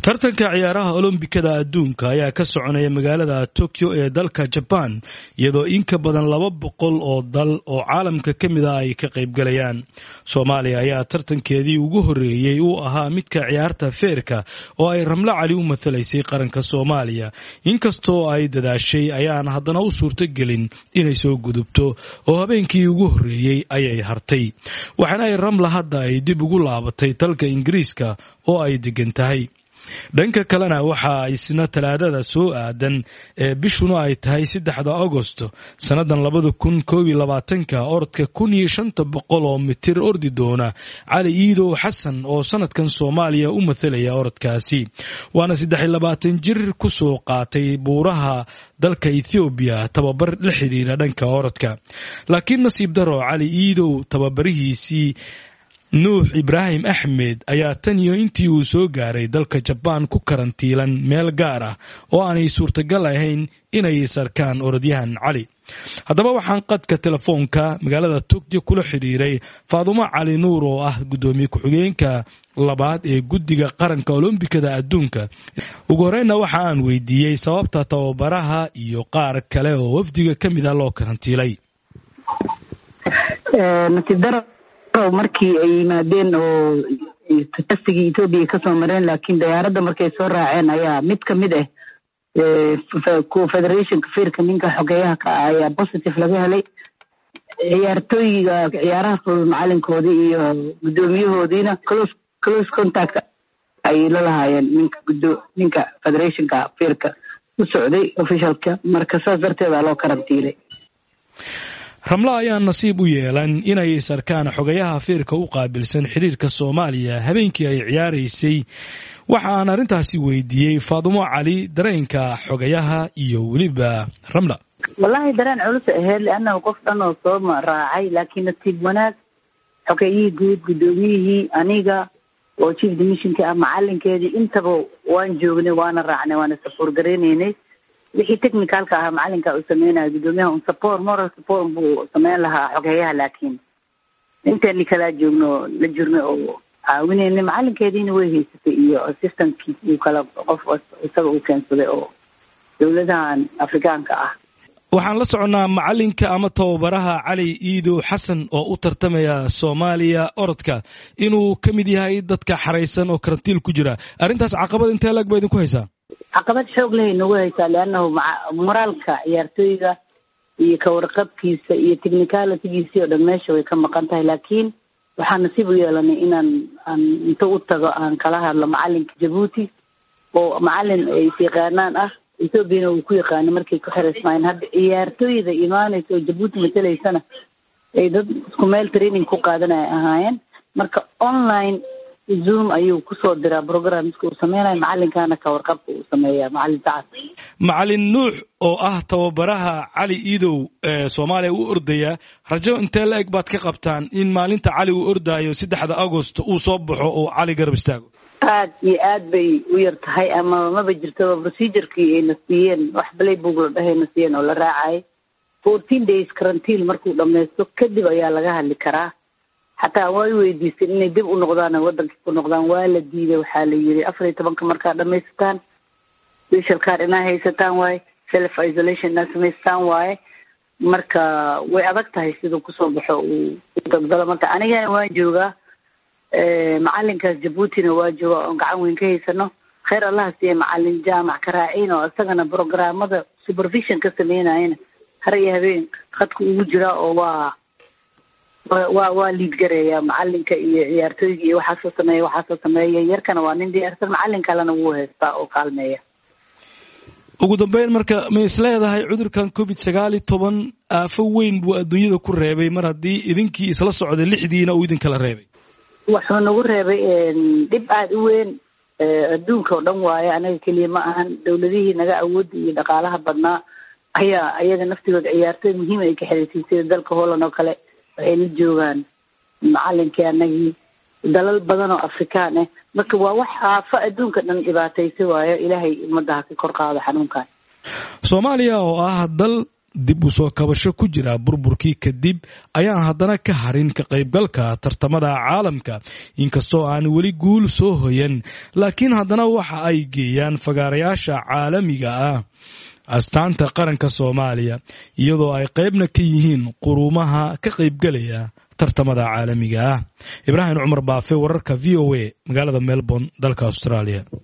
tartanka ciyaaraha olombikada adduunka ayaa ka soconaya magaalada tokyo ee dalka jabaan iyadoo in ka badan laba boqol oo dal oo caalamka ka mid ah ay ka qaybgalayaan soomaaliya ayaa tartankeedii ugu horreeyey uu ahaa midka ciyaarta feerka oo ay ramlo cali u mathalaysay qaranka soomaaliya inkastoo ay dadaashay ayaan haddana u suurtogelin inay soo gudubto oo habeenkii ugu horreeyey ayay hartay waxaana ay ramla hadda ay dib ugu laabatay dalka ingiriiska oo ay degan tahay dhanka kalena waxaa isna talaadada soo aadan ee bishuna ay tahay saddexda agosto sannadan labada kun koob iyo labaatanka orodka kun iyo shanta boqol oo mitir ordi doona cali iidow xasan oo sanadkan soomaaliya u mathalaya orodkaasi waana saddex iyo labaatan jir kusoo qaatay buuraha dalka ethoobiya tababar la xidhiira dhanka orodka laakiin nasiib daro cali iidow tababarihiisii nuux ibraahim axmed ayaa tan iyo intii uu soo gaaray dalka jabaan ku karantiilan meel gaar ah oo aanay suurtagal ahayn inay sarkaan orodyahan cali haddaba waxaan qadka telefoonka magaalada togyo kula xidhiiray faadumo cali nuur oo ah guddoomiye ku-xigeenka labaad ee guddiga qaranka olombikada adduunka ugu horreynna waxa aan weydiiyey sababta tababaraha iyo qaar kale oo wafdiga ka mid ah loo karantiilay markii ay yimaadeen oo tastigii ethoobiya kasoo mareen laakiin diyaaradda markay soo raaceen ayaa mid kamid ah federationka firka ninka xogeeyaha ka ah ayaa positive laga helay ciyaartooyiga ciyaaraha fudud macalinkoodii iyo guddoomiyahoodiina close close contact ay la lahaayeen ninka gudo ninka federationka firka u socday officialka marka saas darteeda loo karantiilay ramlo ayaa nasiib u yeelan inay sarkaan xogayaha fiirka u qaabilsan xiriirka soomaaliya habeenkii ay ciyaaraysay waxa aan arrintaasi weydiiyey faadumo cali dareenka xogayaha iyo weliba ramla wallahi dareen culus aheyd liannahu qof dhan oo soo raacay laakiin nasiib wanaag xogeyihii guud guddoomiyihii aniga oo chief dimissionki ah macalinkeedii intaba waan joognay waana raacnay waana safoor gareyneynay wixii technicalka ahaa macalinka uu sameynaya guddoomiyaha un support moral support buu sameyn lahaa xogeeyaha laakiin inteeni kalaa joogno la jirnay oo caawineyna macalinkeediina way haysatay iyo assistantkiis iyo kala qof isaga uu keensaday oo dowladahan afrikaanka ah waxaan la soconnaa macalinka ama tababaraha cali iidow xasan oo u tartamaya soomaaliya orodka inuu ka mid yahay dadka xaraysan oo karantiil ku jira arrintaas caqabad intee lag ba idinku haysaa caqabad xoog lehay nagu haysaa liannahu moraalka ciyaartooyga iyo kawarqabkiisa iyo technicalitygiisii oo dhan meesha way ka maqan tahay laakiin waxaan nasiib u yeelanay inaan aan inta u tago aan kala hadlo macalinka jabuuti oo macalin ay is yaqaanaan ah ethoobiana uu ku yaqaanay markay ku xiraysmaayeen hadda ciyaartooyda imaanaysa oo jabuuti matalaysana ay dad isku meel training ku qaadanaya ahaayeen marka online zoom ayuu kusoo diraa programska uu sameynayo macalinkana ka warqabka uu sameeya macalin sacad macalin nuux oo ah tababaraha cali iidow ee soomaaliya u ordaya rajo intee la eg baad ka qabtaan in maalinta cali uu ordaayo saddexda agost uu soo baxo oo cali garab istaago aad iyo aad bay u yar tahay ama maba jirtaba procedurkii ayna siiyeen wax playbook la dhahayna siiyeen oo la raacay fourteen days karantiil markuu dhamaysto kadib ayaa laga hadli karaa xataa way weydiisteen inay dib u noqdaan wadankii ku noqdaan waa la diiday waxaa la yiri afar iyo tobanka markaa dhamaysataan special car inaa haysataan waaye self isolation inaa samaystaan waaye marka way adag tahay siduu kusoo baxo uu dagdalo marka anigana waan joogaa macalinkaas jabuutina waa joogaa oon gacan weyn ka haysano kheyr allaha siiye macalin jaamac karaaciin oo isagana programmada supervision ka sameynayana har iyo habeen khadka ugu jiraa oo waa wa waa liid gareeya macalinka iyo ciyaartooyga iyo waxaasoo sameeya waxaasoo sameeya yarkana waa nin diyaarsan macalin kalena wuu haystaa oo kaalmeeya ugu dambeyn marka ma is leedahay cudurkan covid sagaal iyo toban aafo weyn buu adduunyada ku reebay mar haddii idinkii isla socday lixdiina uu idinkala reebay wuxuu nagu reebay dhib aada u weyn adduunka oo dhan waaye anaga keliya ma ahan dowladihii naga awoodda iyo dhaqaalaha badnaa ayaa ayaga naftigooda ciyaartooy muhiim ay ka xiriirtay sida dalka holland oo kale waxay la joogaan macalinkii anagii dalal badan oo afrikaan ah marka waa wax aafo adduunka dhan dhibaataysa waayo ilaahay ummadaha ka kor qaado xanuunkan soomaaliya oo ah dal dib u soo kabasho ku jira burburkii kadib ayaan haddana ka harin ka qaybgalka tartamada caalamka inkastoo aan weli guul soo hoyan laakiin haddana waxa ay geeyaan fagaarayaasha caalamiga ah astaanta qaranka soomaaliya iyadoo ay qaybna ka yihiin quruumaha ka qaybgalaya tartamada caalamiga ah ibraahim cumar baafe wararka v o a magaalada melbourne dalka australia